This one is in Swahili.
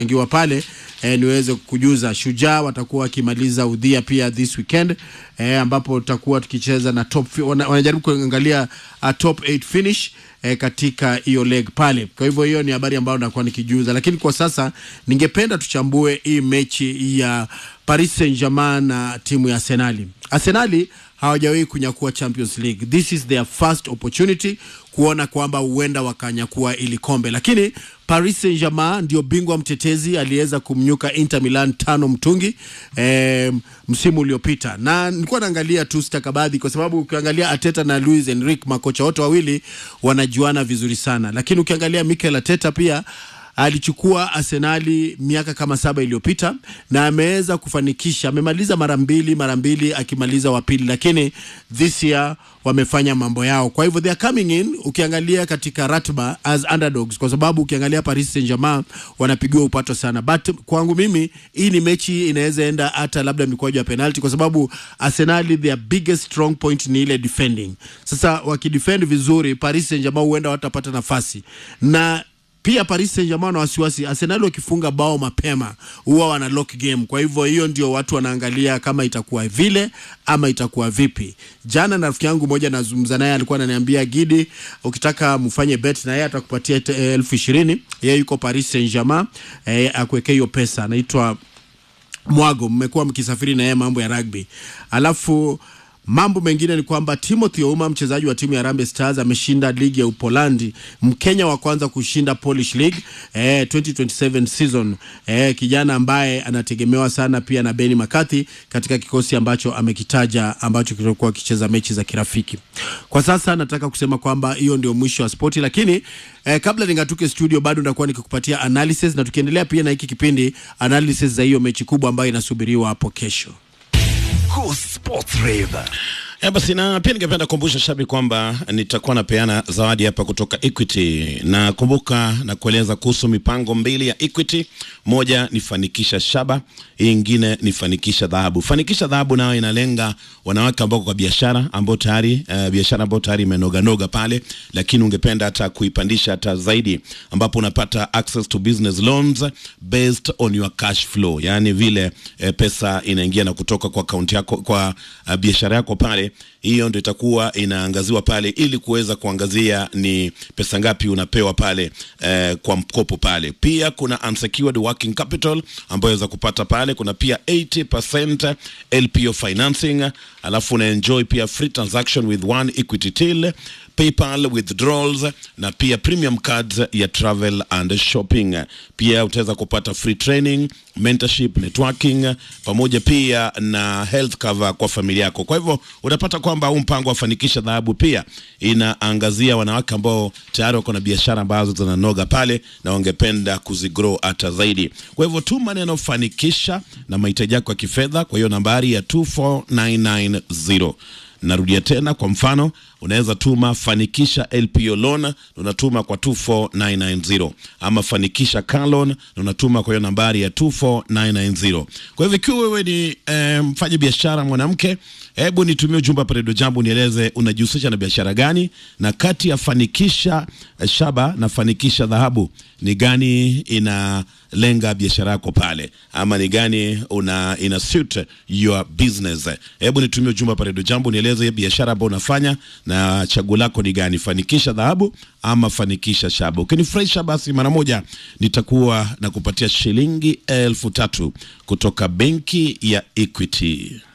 ingiwa pale eh, niweze kujuza Shujaa watakuwa wakimaliza udhia pia this weekend eh, ambapo tutakuwa tukicheza na top fi- wana, wanajaribu kuangalia uh, top 8 finish eh, katika hiyo leg pale. Kwa hivyo hiyo ni habari ambayo nakuwa nikijuza, lakini kwa sasa ningependa tuchambue hii mechi ya Paris Saint-Germain na timu ya Arsenali. Arsenali hawajawahi kunyakua Champions League. This is their first opportunity kuona kwamba huenda wakanyakua ili kombe, lakini Paris Saint-Germain ndio bingwa mtetezi, aliweza kumnyuka Inter Milan tano mtungi eh, msimu uliopita, na nilikuwa naangalia tu stakabadhi, kwa sababu ukiangalia Arteta na Luis Enrique, makocha wote wawili wanajuana vizuri sana, lakini ukiangalia Mikel Arteta pia alichukua Arsenali miaka kama saba iliyopita na ameweza kufanikisha, amemaliza mara mbili mara mbili akimaliza wa pili, lakini this year wamefanya mambo yao. Kwa hivyo they are coming in, ukiangalia katika ratba as underdogs, kwa sababu ukiangalia Paris Saint-Germain wanapigiwa upato sana, but kwangu mimi hii ni mechi inaweza enda hata labda mikwaju ya penalty, kwa sababu Arsenali their biggest strong point ni ile defending. Sasa wakidefend vizuri, Paris Saint-Germain huenda watapata nafasi na pia Paris Saint-Germain na wasiwasi, Arsenal wakifunga bao mapema huwa wana lock game. Kwa hivyo hiyo ndio watu wanaangalia kama itakuwa vile ama itakuwa vipi. Jana na rafiki yangu mmoja nazungumza naye, alikuwa ananiambia Gidi, ukitaka mfanye bet na yeye atakupatia te- elfu ishirini. Yeye yuko Paris Saint-Germain, eh, akuwekea hiyo pesa. Anaitwa Mwago, mmekuwa mkisafiri na yeye mambo ya rugby. Alafu mambo mengine ni kwamba Timothy Ouma mchezaji wa timu ya Harambee Stars ameshinda ligi ya Upolandi, Mkenya wa kwanza kushinda Polish League eh, 2027 season eh, kijana ambaye anategemewa sana pia na Benny McCarthy katika kikosi ambacho amekitaja ambacho kitakuwa kicheza mechi za kirafiki. Kwa sasa nataka kusema kwamba hiyo ndio mwisho wa spoti, lakini eh, kabla ningatuke studio, bado nitakuwa nikikupatia analysis na tukiendelea pia na hiki kipindi analysis za hiyo mechi kubwa ambayo inasubiriwa hapo kesho. Cool Sports Rave. Ya basi na pia ningependa kukumbusha shabiki kwamba nitakuwa napeana zawadi hapa kutoka Equity, na kumbuka na kueleza kuhusu mipango mbili ya Equity. Moja ni fanikisha shaba, hii ingine ni fanikisha dhahabu. Fanikisha dhahabu nayo inalenga wanawake ambao kwa biashara ambao tayari uh, biashara ambao tayari imenoga noga pale, lakini ungependa hata kuipandisha hata zaidi, ambapo unapata access to business loans based on your cash flow, yani vile eh, pesa inaingia na kutoka kwa akaunti yako kwa uh, biashara yako pale hiyo ndio itakuwa inaangaziwa pale ili kuweza kuangazia ni pesa ngapi unapewa pale eh, kwa mkopo pale. Pia kuna unsecured working capital ambayo waweza kupata pale. Kuna pia 80% LPO financing, alafu una enjoy pia free transaction with one equity till PayPal withdrawals na pia premium cards ya travel and shopping. Pia utaweza kupata free training, mentorship, networking pamoja pia na health cover kwa familia yako. Kwa hivyo utapata kwamba huu mpango wa fanikisha dhahabu pia inaangazia wanawake ambao tayari wako na biashara ambazo zinanoga pale na wangependa kuzigrow hata zaidi. Kwa hivyo tu maneno fanikisha na mahitaji yako ya kifedha kwa hiyo nambari ya 24990 Narudia tena, kwa mfano unaweza tuma fanikisha LPO loan na unatuma kwa 24990 ama fanikisha car loan na unatuma kwa hiyo nambari ya 24990. Kwa hivyo ikiwa wewe ni eh, mfanya biashara mwanamke, hebu nitumie ujumbe hapa Radio Jambo, nieleze unajihusisha na biashara gani, na kati ya fanikisha eh, shaba na fanikisha dhahabu ni gani inalenga biashara yako pale, ama ni gani una ina suit your business. Hebu nitumie ujumbe hapa Radio Jambo, nieleze biashara ambayo unafanya na chaguo lako ni gani, fanikisha dhahabu ama fanikisha shaba. Ukinifurahisha basi mara moja nitakuwa na kupatia shilingi elfu tatu kutoka benki ya Equity.